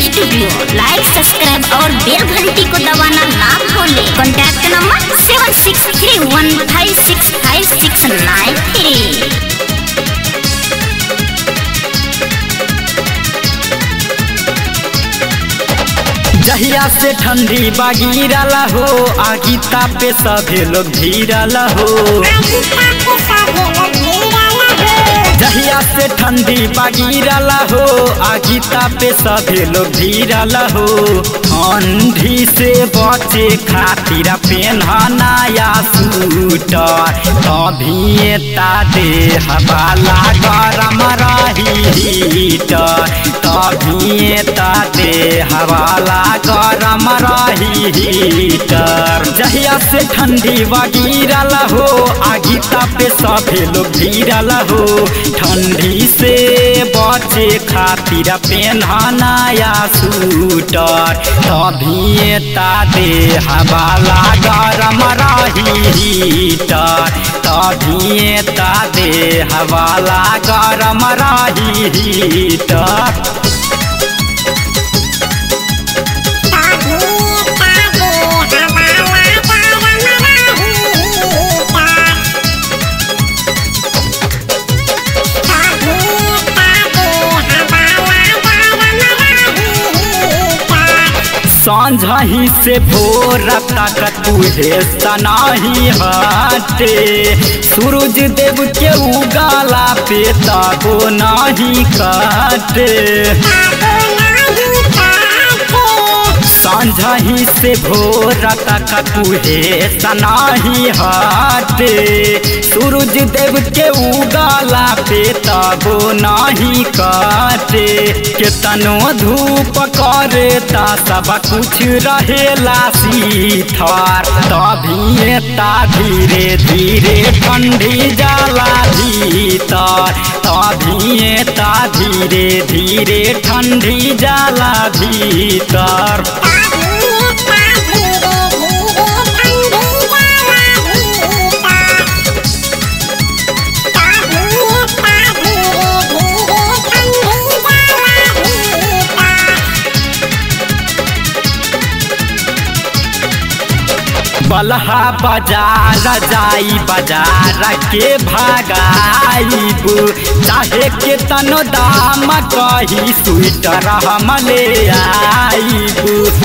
studio लाइक subscribe और बेल घंटी को दबाना ना भूले contact number seven six three one five six five six nine three जहिया से ठंडी बागिरल हो आगी तापे सभे लोग भीरल हो जहिया से ठंडी बागिरल हो आगी तापे सभे लोग भीरल हो ठंडी से बचे खातिर पेनहनाया सूटर तभी तादे हवाला गरम रही हीटर तभी तादे हवाला गरम रही हीटर जहिया से ठंडी बगिरल हो आगी तापे सभे लोग भीरल हो ठंडी से बचे खातिर पेनहनाया सूटर तभी तादे हवाला गरम रही हीटर तभी तादे हवाला गरम रही हीटर सांझही से भोर तक तुहे सनाही हटे सूरज देव के उगाला पे ताबो नाही काटे सांझही से भोर तक तुहे सनाही हटे सूरज देव के उगाला पे तबो नाही काटे केतनो धूप करे ता सब कुछ रहेला सीथर तभी ता धीरे धीरे ठंडी जाला भीतर तभी ता धीरे धीरे ठंडी जाला भीतर बलहा बाजार जाई बाजार के भागाईब चाहे के तनो दाम कही स्वेटर हम ले आईब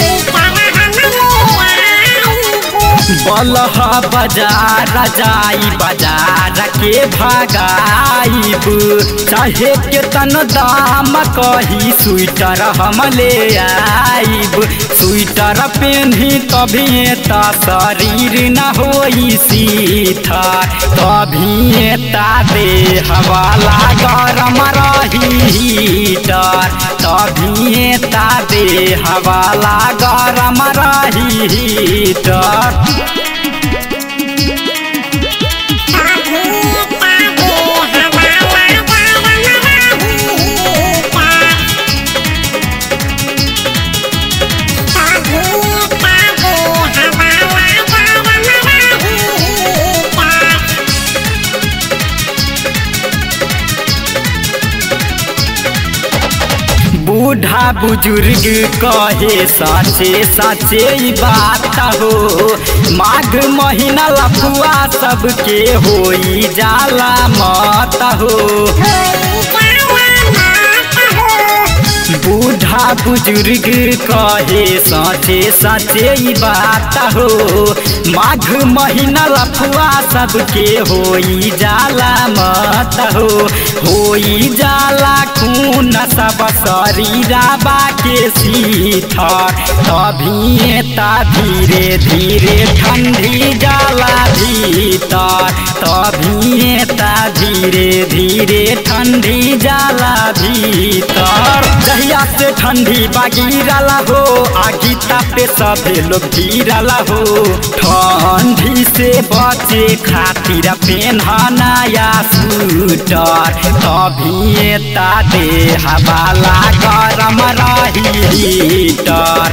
बलहा बाजार जाई बाजार के भागाईब चाहे के तन दाम कही स्वेटर हम ले आईब स्वेटर पेन्ही तभी ता शरीर न होई सीथा तभी ता दे हवाला गरम रही हीटर तभी ता दे हवाला गरम रही हीटर बूढ़ा बुजुर्ग कहे साचे साचे ई बात हो माघ महीना लफुआ सबके होई जाला मत हो बूढ़ा बुजुर्ग कहे साचे साचे ई बात हो माघ महीना लफुआ सबके होई जाला मत हो होई जाला खून सब शरीरा बाके सीथर तभी ता धीरे धीरे ठंडी जाला भीतर तभी ता धीरे धीरे ठंडी जाला भीतर जहिया से ठंडी बागिरला हो आगी तापे सभे लोग गिरला हो ठंडी से बचे खातिर पेनहनाया सूटर तभी ता दे हवाला गरम रही हीटर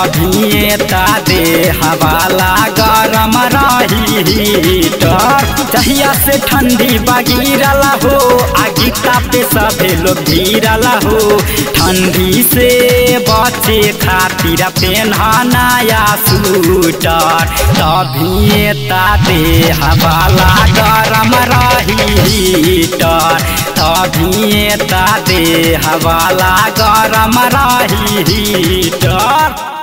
तभी ता दे हवाला गरम रही हीटर जहिया से ठंडी बगिरला हो आगिता पे सभे लोग गिरला हो ठंडी से बचे खातिर पेन्हनाया सूटर तभी ता दे हवाला गरम रही हीटर तभी ता दे हवाला गरम रही हीटर